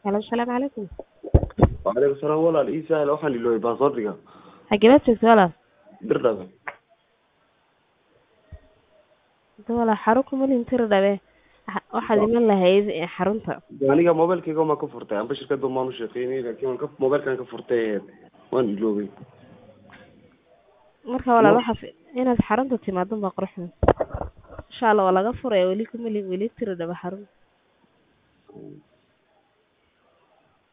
Halo, asalaamu calaykum. Waalaikum salaam walaal ii sahal waxaan iloobay baasaboortiga Xageed joogto walaal? dirdhabe Hada walaal xarun kuma lihin tiri dhabe. Waxa- Waxaad iman lahayd ee xarunta. aniga mobilkayga ma ka furtay amba shirkadda maan u shaqeynay laakiin waan ka mobilkan ka furtay waan iloobay Marka walaal Ma- waxa fi- inaad xarunta timaado baa quruxda. Insha Allah waa laga furaya weli kuma lihin weli tiri dhabe xarun.